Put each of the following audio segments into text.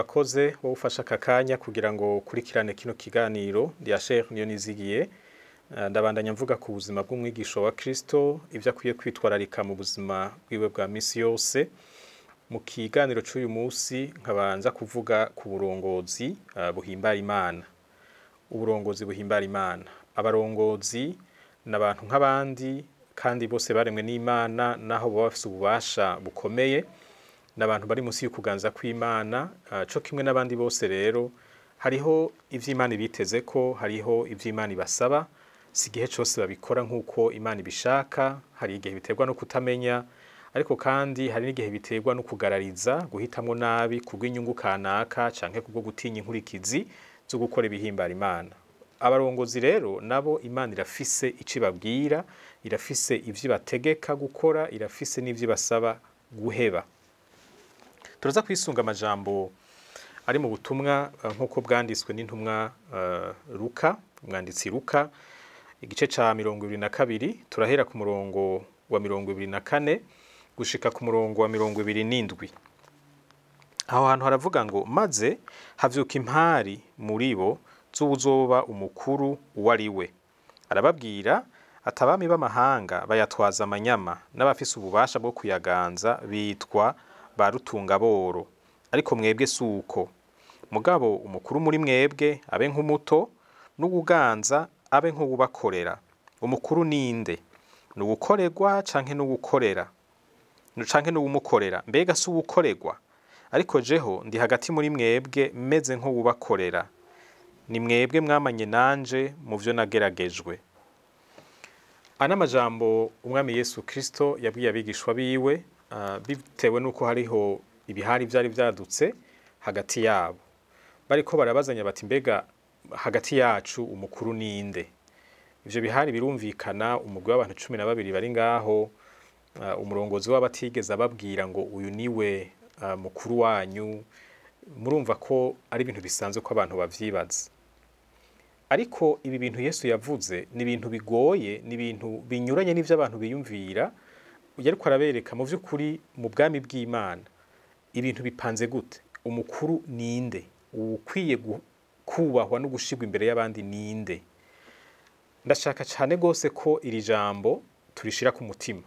urakoze wowe ufashe aka kanya kugira ngo ukurikirane kino kiganiro ndiya Sheikh niyo nizigiye Eh, ndabandanya mvuga ku buzima bw'umwigisha wa Kristo ibyo akwiye kwitwararika mu buzima bwiwe bwa misi yose mu kiganiro cy'uyu munsi nkabanza kuvuga ku burongozi eh, buhimbara imana uburongozi buhimbara imana abarongozi ni abantu nk'abandi kandi bose baremwe n'imana naho baba bafite ububasha bukomeye ni abantu bari munsi y'ukuganza kw'imana eh, co kimwe n'abandi bose rero hariho ivy'imana ibiteze ko hariho ivy'imana ibasaba si igihe cyose babikora nk'uko imana ibishaka hari igihe biterwa no kutamenya ariko kandi hari n'igihe biterwa no kugarariza guhitamwo nabi kubw'inyungu kanaka canke kubwo gutinya inkurikizi zo gukora ibihimbara imana abarongozi rero nabo imana irafise ico ibabwira irafise ivyo ibategeka gukora irafise n'ivyo ibasaba guheba turaza kwisunga amajambo ari mu butumwa eh, nk'uko bwanditswe n'intumwa eh, Luka umwanditsi Luka igice ca mirongo ibiri na kabiri turahera ku murongo wa mirongo ibiri na kane gushika ku murongo wa mirongo ibiri n'indwi aho hantu haravuga ngo maze havyuka impari muri bo z'uwuzoba umukuru uwo ari we arababwira ati abami b'amahanga bayatwaza amanyama n'abafise ububasha bwo kuyaganza bitwa ba rutungaboro ariko mwebwe si uko mugabo umukuru muri mwebwe abe nk'umuto n'uwuganza abe nk'uwubakorera umukuru ninde ni uwukorerwa canke n'uwukorera canke n'uwumukorera mbega si uwukorerwa ariko jeho ndi hagati muri mwebwe meze nk'uwubakorera ni mwebwe mwamanye nanje mu vyo nageragejwe ana amajambo umwami yesu kristo yabwiye abigishwa biwe ah, bitewe n'uko hariho ibihari vyari vyadutse hagati yabo bariko barabazanya bati mbega hagati yacu umukuru ninde ivyo bihari birumvikana umugwi w'abantu cumi na babiri bari ngaho ah, umurongozi w'abatigeze ababwira ngo uyu niwe ah, mukuru wanyu murumva ko ari ibintu bisanzwe ko abantu bavyibaza ariko ibi bintu yesu yavuze ni ibintu bigoye ni ibintu binyuranye n'ivyo abantu biyumvira yariko arabereka mu vy'ukuri mu bwami bw'imana ibintu bipanze gute umukuru ninde ukwiye gu- kubahwa no gushirwa imbere y'abandi ninde ndashaka cyane rwose ko iri jambo turishira ku mutima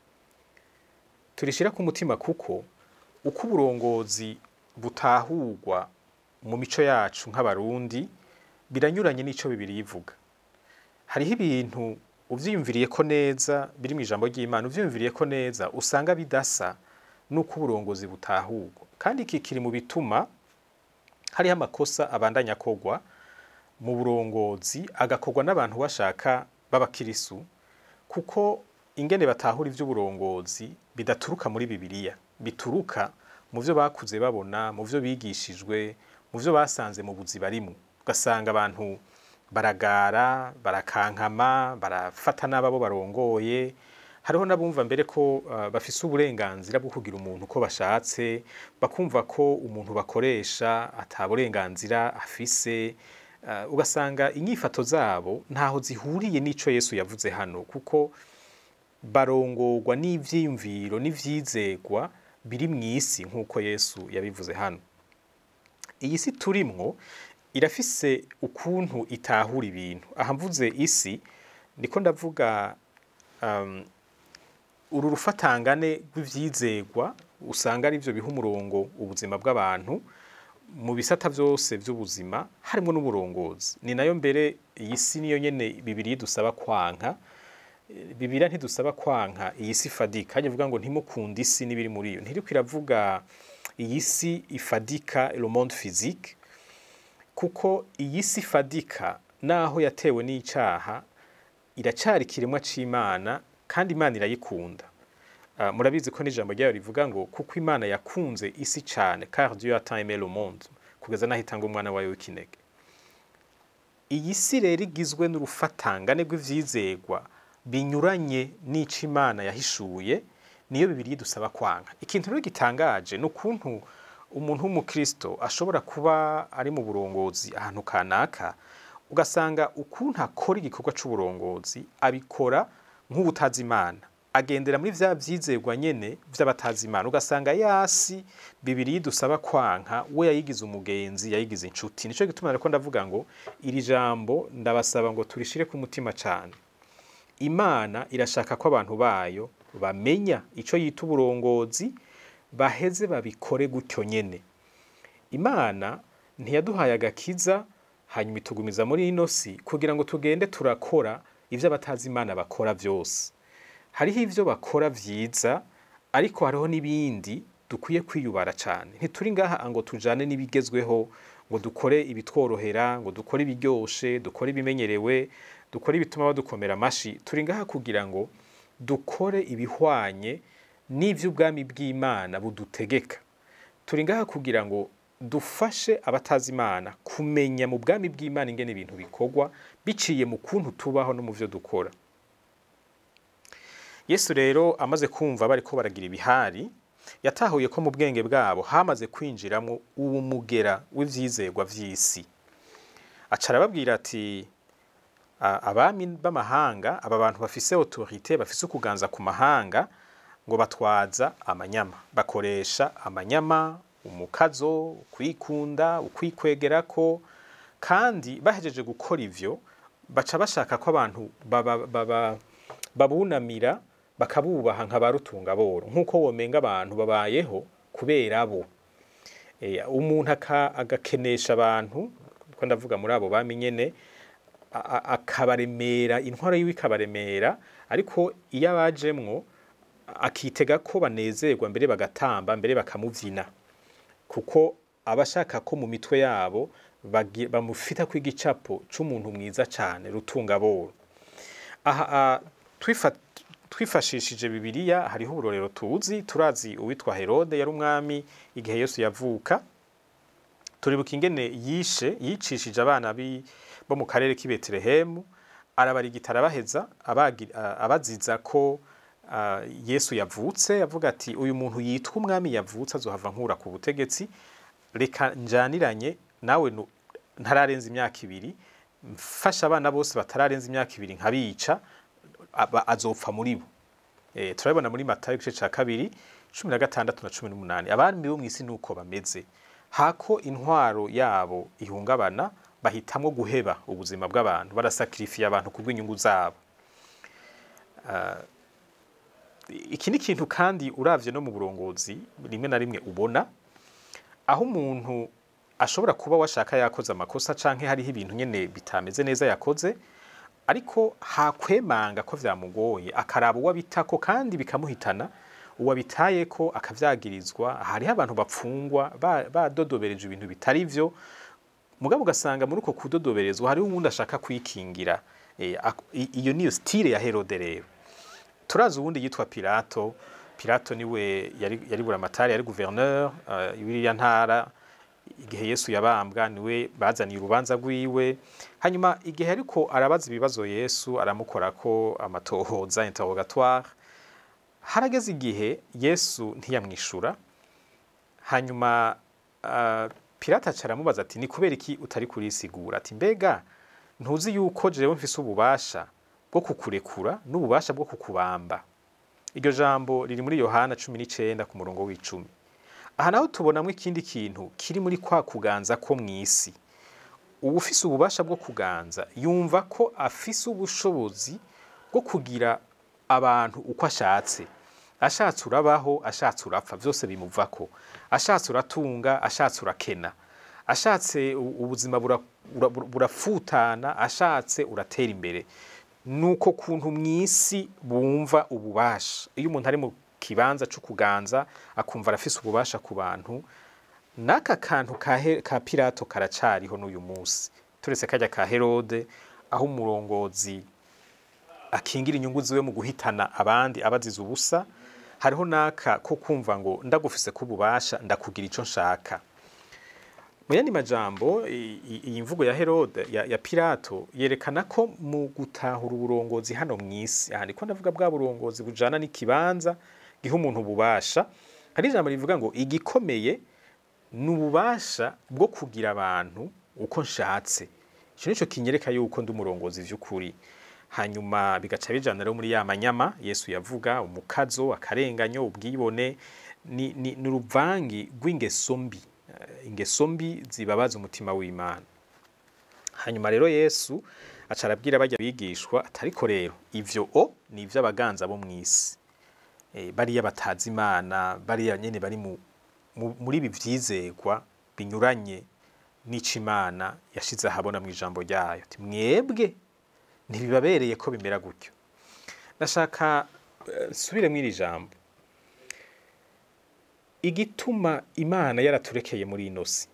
turishira ku mutima kuko uko uburongozi butahurwa mu mico yacu nk'abarundi biranyuranye n'ico bibiri ivuga hariho ibintu uvyiyumviriye ko neza biri mu ijambo ry'imana uvyiyumviriye ko neza usanga bidasa n'uko uburongozi butahurwa kandi iki kiri mu bituma hariho amakosa abandanya akogwa mu burongozi agakorwa n'abantu bashaka b'abakirisu kuko ingene batahura ivy'uburongozi bidaturuka muri bibiliya bituruka mu vyo bakuze babona mu vyo bigishijwe mu vyo basanze mu buzi barimwo ugasanga abantu baragara barakankama barafata n'ababo barongoye hariho n'abumva mbere ko uh, bafise uburenganzira bwo kugira umuntu uko bashatse bakumva ko umuntu bakoresha ata burenganzira afise uh, ugasanga inyifato zabo ntaho zihuriye n'ico Yesu yavuze hano kuko barongorwa n'ivyiyumviro n'ivyizegwa biri mw'isi nk'uko Yesu yabivuze hano iyi si turimwo irafise ukuntu itahura ibintu aha mvuze isi ndiko ndavuga um, uru rufatangane rw'ivyizegwa usanga ari byo biha umurongo ubuzima bw'abantu mu bisata byose by'ubuzima harimo n'uburongozi ni nayo mbere iyi si niyo nyene bibiri dusaba kwanka bibira ntidusaba kwanka iyi si ifadika hajya avuga ngo ntimukunde isi n'ibiri muri yo ntiriko iravuga iyi si ifadika le monde physique kuko iyi si ifadika naho yatewe n'icaha iracari ikiremwa c'imana kandi imana irayikunda uh, murabizi ko n'ijambo ryayo rivuga ngo kuko imana yakunze isi cane car dieu a tant aimé le monde kugeza naho itanga umwana wayo w'ikinege iyi si rero igizwe n'urufatangane rw'ivyizegwa binyuranye n'ico imana yahishuye niyo bibiri dusaba kwanka ikintu rero gitangaje ni ukuntu umuntu w'umukristo ashobora kuba ari mu burongozi ahantu kanaka ugasanga ukuntu akora igikorwa c'uburongozi abikora nk'ubutazi imana agendera muri vya vyizerwa nyene vy'abatazi imana ugasanga yasi bibiri dusaba kwanka we yayigize umugenzi yayigize inshuti nico gituma reko ndavuga ngo iri jambo ndabasaba ngo turishire ku mutima cane imana irashaka ko abantu bayo bamenya ico yita uburongozi baheze babikore gutyo nyene imana ntiyaduhaye agakiza hanyuma itugumiza muri ino si kugira ngo tugende turakora ivyo abatazi imana bakora vyose hariho ivyo bakora vyiza ariko hariho n'ibindi dukwiye kwiyubara cane ntituri ngaha ngo tujane n'ibigezweho ngo dukore ibitworohera ngo dukore ibiryoshe dukore ibimenyerewe dukore ibituma badukomera amashi turi ngaha kugira ngo dukore ibihwanye n'ivy'ubwami bw'imana budutegeka turi ngaha kugira ngo dufashe abatazi imana kumenya mu bwami bw'imana ingene ibintu bikorwa biciye mu kuntu tubaho no mu vyo dukora yesu rero amaze kumva bariko baragira ibihari yatahuye ko mu bwenge bwabo hamaze kwinjiramo uwo mugera w'ivyizerwa vy'isi aca arababwira ati abami b'amahanga aba bantu bafise autorite bafise ukuganza ku mahanga ngo batwaza amanyama bakoresha amanyama umukazo kwikunda ukwikwegerako kandi bahejeje gukora ivyo baca bashaka ko abantu babunamira bakabubaha nka ba rutungaboro nk'uko womenga abantu babayeho kubera bo umuntu agakenesha abantu ko ndavuga muri abo bami nyene akabaremera intwaro yiwe ikabaremera ariko iyo abajemwo akitega ko banezerwa mbere bagatamba mbere bakamuvyina kuko abashaka ko mu mitwe yabo bamufita ko igicapo c'umuntu mwiza cane rutungaboro aha twifashishije bibiliya hariho uburorero tuzi turazi uwitwa herode yari umwami igihe yesu yavuka turibuka ingene yishe yicishije abana bo mu karere k'i betelehemu arabarigita arabaheza abaziza ko yesu yavutse avuga ati uyu muntu yitwa umwami yavutse azohava nkura ku butegetsi reka njaniranye nawe ntararenza imyaka ibiri mfasha abana bose batararenza imyaka ibiri nkabica azopfa muri bo turabibona muri matayo igice cya kabiri cumi na gatandatu na cumi n'umunani abami bo mu isi ni uko bameze hako intwaro yabo ihungabana bahitamwo guheba ubuzima bw'abantu barasakirifiye abantu ku bw'inyungu zabo iki ni ikintu kandi uravye no mu burongozi rimwe na rimwe ubona aho umuntu ashobora kuba washaka yakoze amakosa canke hariho ibintu nyene bitameze neza yakoze ariko hakwemanga ko vyamugoye akaraba uwabitako kandi bikamuhitana uwabitayeko akavyagirizwa hariho abantu bapfungwa badodobereje ibintu bitari vyo mugabo ugasanga muri uko kudodoberezwa hariho uwundi ashaka kwikingira iyo niyo stile ya herode rero turazi uwundi yitwa pilato pilato niwe yari buramatari yari gouverneur w'iriya ntara igihe yesu yabambwa niwe bazaniye urubanza rwiwe hanyuma igihe ariko arabaza ibibazo yesu aramukorako amatohoza interrogatoire harageze igihe yesu ntiyamwishura hanyuma uh, pilato aca aramubaza ati ni kubera iki utari kurisigura ati mbega ntuzi yuko jewe mfise ububasha bwo kukurekura n'ububasha bwo kukubamba iryo jambo riri muri yohana cumi n'icenda ku murongo w'icumi aha naho tubonamwo ikindi kintu kiri muri kwa kuganza ko mw'isi uwufise ububasha bwo kuganza yumva ko afise ubushobozi bwo kugira abantu uko ashatse ashatse urabaho ashatse urapfa byose bimuvako ashatse uratunga ashatse urakena ashatse ubuzima burafutana ashatse uratera imbere nuko kuntu mw'isi bumva ububasha iyo umuntu ari mu kibanza cyo kuganza akumva arafise ububasha ku bantu n'aka kantu ka pirato karacariho n'uyu munsi turetse kajya ka herode aho umurongozi akingira inyungu ziwe mu guhitana abandi abazize ubusa hariho n'aka ko kumva ngo ndagufise ko ububasha ndakugira icyo nshaka mu yandi majambo iyi mvugo ya herode ya, ya pirato yerekana ko mu gutahura uburongozi hano mu isi aha ndiko ndavuga bwa burongozi bujana n'ikibanza giha umuntu ububasha hari ijambo rivuga ngo igikomeye ni ububasha bwo kugira abantu uko nshatse icyo nicyo kinyereka yuko ndi umurongozi vy'ukuri hanyuma bigaca bijana rero muri ya manyama yesu yavuga umukazo akarenganyo ubwibone ni, ni, ni uruvangi rw'ingeso mbi Eh, ingeso mbi zibabaza umutima w'imana hanyuma rero yesu aca arabwira bajya bigishwa atariko rero ivyo o ni ivy'abaganza bo mw'isi Eh, bariya batazi imana bariya nyene bari mu, mu, muri ibi vyizegwa binyuranye n'ico imana yashize ahabona mu ijambo ryayo ati mwebwe ntibibabereye ko bimera gutyo ndashaka eh, nsubire mw'iri jambo igituma imana yaraturekeye muri ino si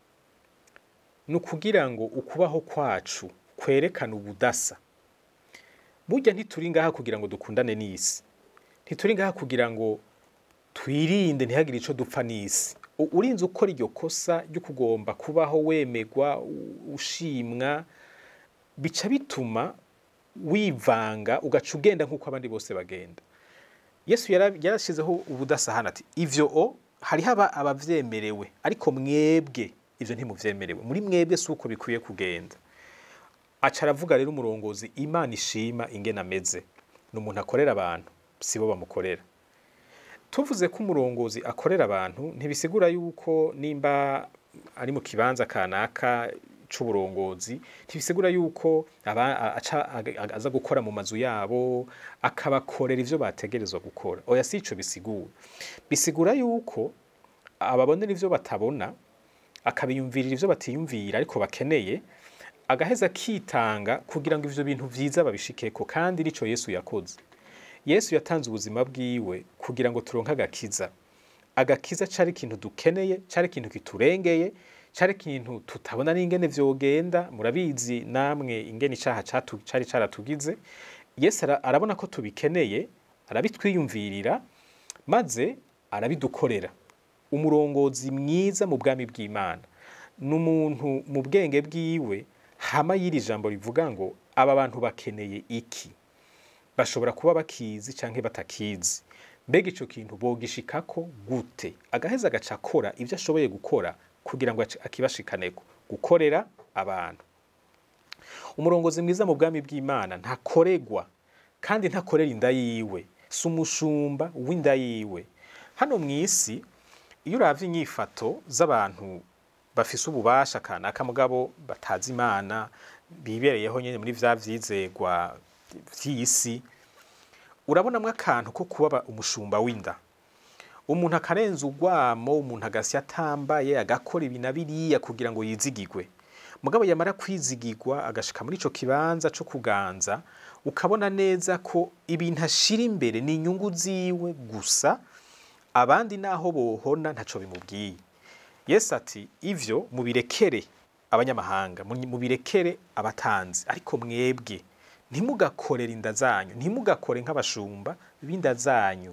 ni ukugira ngo ukubaho kwacu kwerekane ubudasa burya ntituri ngaha kugira ngo dukundane n'isi ntituri ngaha kugira ngo twirinde ntihagire ico dupfa n'isi U- urinze ukora iryo kosa ryo kugomba kubaho wemegwa u- ushimwa bica bituma wivanga ugaca ugenda nk'uko abandi bose bagenda yesu yara- yarashizeho ubudasa hano ati ivyo o hariho aba- abavyemerewe ariko mwebwe ivyo ntimuvyemerewe muri mwebwe si uko bikwiye kugenda aca aravuga rero umurongozi imana ishima ingene ameze ni umuntu akorera abantu sibo bamukorera tuvuze ko umurongozi akorera abantu ntibisigura yuko nimba ari mu kibanza kanaka c'uburongozi ntibisigura yuko aba- a- aca ag- ag- aza gukora mu mazu yabo akabakorera ivyo bategerezwa gukora oya si ico bisigura bisigura yuko ababonera ivyo batabona akabiyumvirira ivyo batiyumvira ariko bakeneye agaheza akitanga kugira ngo ivyo bintu vyiza babishikeko kandi nico yesu yakoze yesu yatanze ubuzima bwiwe kugira ngo turonke agakiza agakiza cari ikintu dukeneye cari ikintu kiturengeye cari ikintu tutabona n'ingene vyogenda murabizi namwe ingene icaha catu- cari caratugize yesu ara- arabona ko tubikeneye arabitwiyumvirira maze arabidukorera umurongozi mwiza mu bwami bw'imana ni umuntu mu bwenge bwiwe hama y'iri jambo rivuga ngo aba bantu bakeneye iki bashobora kuba bakizi canke batakizi mbega ico kintu bogishikako gute agaheza agaca akora ivyo ashoboye gukora kugira ngo aci- akibashikaneko gukorera abantu umurongozi mwiza mu bwami bw'imana ntakoregwa kandi ntakorera inda yiwe si umushumba w'inda yiwe hano mu isi iyo uravye inyifato z'abantu bafise ububasha kanaka mugabo batazi imana bibereyeho nyene muri vya vyizegwa vy'isi urabonamwo akantu ko kuba umushumba w'inda umuntu akarenza urwamo umuntu agasya atambaye agakora ibi na biriya kugira ngo yizigigwe mugabo yamara kwizigirwa agashika muri ico kibanza co kuganza ukabona neza ko ibintu ashira imbere ni inyungu ziwe gusa abandi naho bohona ntaco bimubwiye yesu ati ivyo mubirekere abanyamahanga mu- mubirekere abatanzi ariko mwebwe ntimugakorere inda zanyu ntimugakore nk'abashumba b'inda zanyu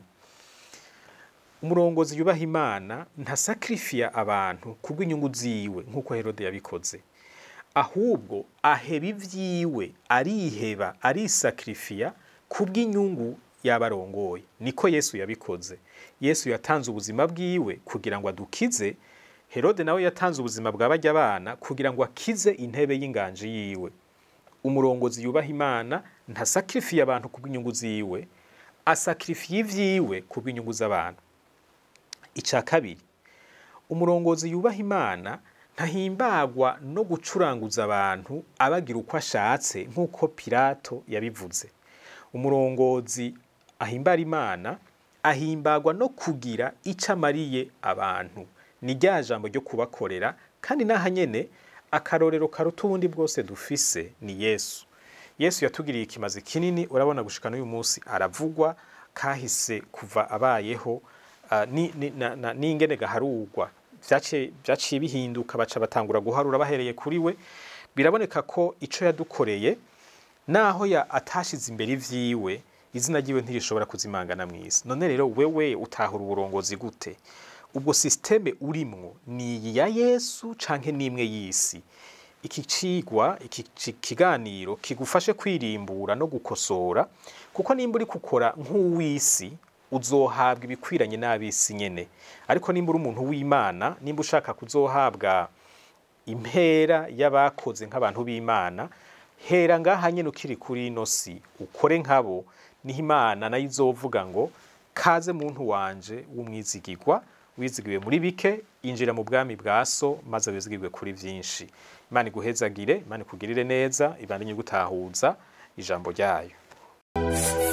umurongozi yubaha imana ntasakirifiya abantu kubw'inyungu ziwe nk'uko herode yabikoze ahubwo aheba ivyiwe ariheba arisakirifiya kubw'inyungu y'abarongoye niko yesu yabikoze yesu yatanze ubuzima bwiwe kugira ngo adukize herode nawe yatanze ubuzima bwa barya bana kugira ngo akize intebe y'inganji yiwe umurongozi yubaha imana ntasakirifiye abantu kubw'inyungu ziwe asakirifiye ivyiwe kubw'inyungu z'abantu ica kabiri umurongozi yubaha imana ntahimbagwa no gucuranguza abantu abagira uko ashatse nk'uko pilato yabivuze umurongozi ahimbara imana ahimbagwa no kugira ico amariye abantu ni rya jambo ryo kubakorera kandi n'aha nyene akarorero karuta ubundi bwose dufise ni yesu yesu yatugiriye ikimazi kinini urabona gushika n'uyu munsi aravugwa kahise kuva abayeho ah, ni- ni- na- na- n'ingene gaharurwa vyaciye vyaciye bihinduka baca batangura guharura bahereye kuri we biraboneka ko ico yadukoreye naho ya atashize imbere ivyiwe izina ryiwe ntirishobora kuzimangana mw'isi none rero wewe utahura uburongozi gute ubwo systeme urimwo ni iyi ya yesu canke n'imwe y'isi iki cigwa iki ci- kiganiro kigufashe kwirimbura no gukosora kuko nimba uri gukora nk'uw'isi uzohabwa ibikwiranye n'ab'isi nyene ariko nimba uri umuntu w'imana nimba ushaka kuzohabwa impera y'abakoze nk'abantu b'imana hera ngaha nyine ukiri kuri ino si ukore nkabo niho imana nayo izovuga ngo kaze muntu wanje w'umwizigirwa wizigiwe muri bike injira mu bwami bwa so maze wizigirwe kuri byinshi imana iguhezagire imana ikugirire neza ibandanye gutahuza ijambo ryayo